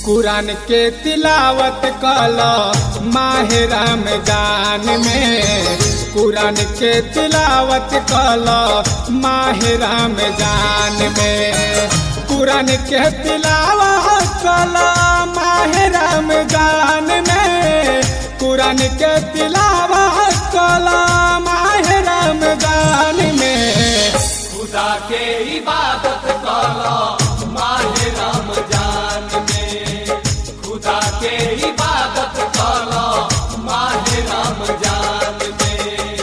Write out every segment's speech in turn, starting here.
कुरान के तिलावत कल माह रमजान में कुरान के तिलावत कल माह रमजान में कुरान के तिलावत कल माह रमजान में कुरान के तिलावत कल माह रमजान में खुदा के इबादत कला माह रमजान में खुदा के इबादत कला माह रमजान में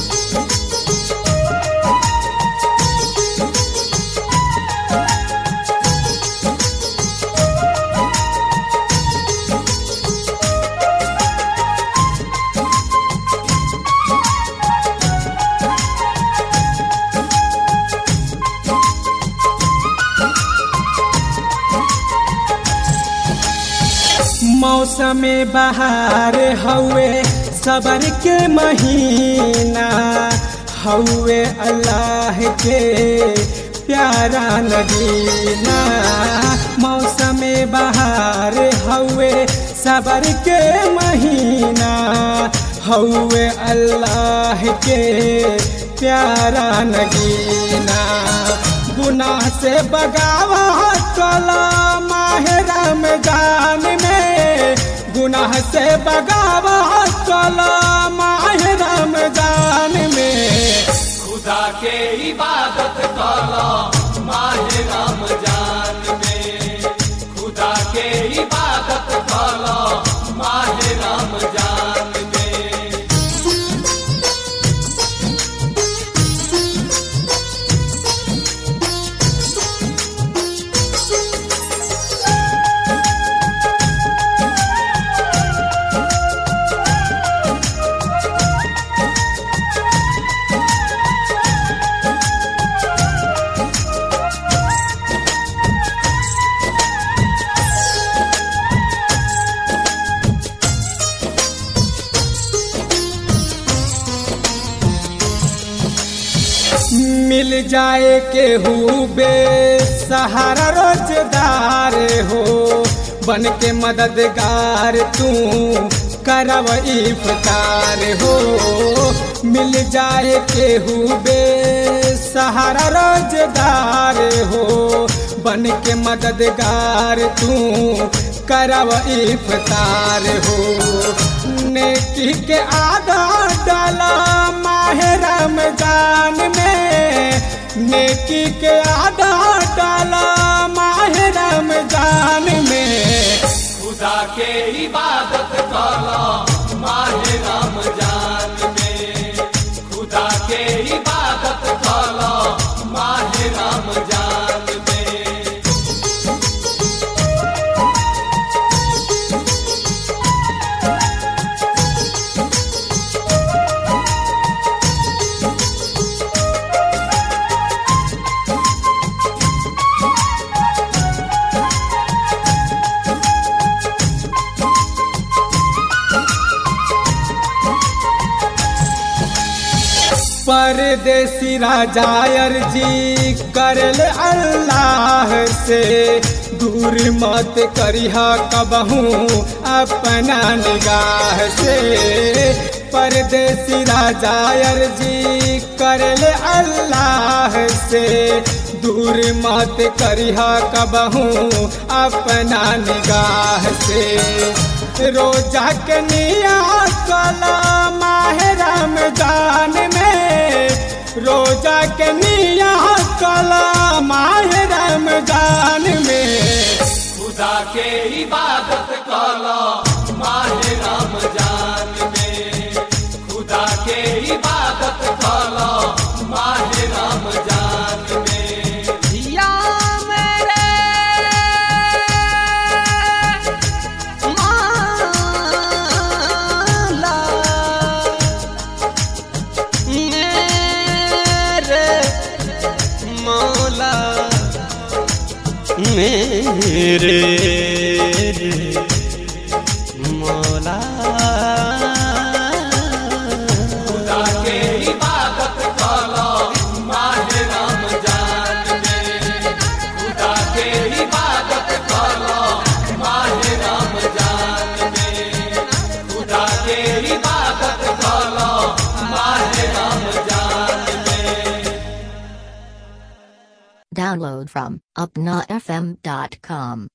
मौसम बहार हवे सबर के महीना हवे अल्लाह के प्यारा नगीना मौसम बहार हवे सबर के महीना हवे अल्लाह के प्यारा नगीना गुनाह से बगावा कला माह रमजान में गुनाह से बगावा कला माह रमजान में खुदा के इबादत कला माह रमजान में खुदा के इबादत कला माह रमजान में मिल जाए के बे सहारा रोजगार हो बन के मददगार तू करब इफ्तार हो मिल जाए के बे सहारा रोजगार हो बन के मददगार तू करब इफ्तार हो नेकी के आधा डाला माह रमजान में नेकी के आधा डाला माह रमजान में खुदा के इबादत कला माह रमजान में खुदा के इबादत कला माह रमजान में परदेसी राजा अर्जी करल अल्लाह से दूर मत करिहा कबहू अपना निगाह से परदेसी राजा अर्जी करल अल्लाह से दूर मत करिहा कबहू अपना निगाह से रोजा के निया कला माह रमजान में रोजा के निया कला माह रमजान में खुदा के इबादत कला माह रमजान में खुदा के इबादत कला माह रमजान में या मेरे माला मेरे मौला मेरे मौला खुदा के इबादत कला माह रमजान में खुदा के इबादत कला माह Download from UpnaFM.com.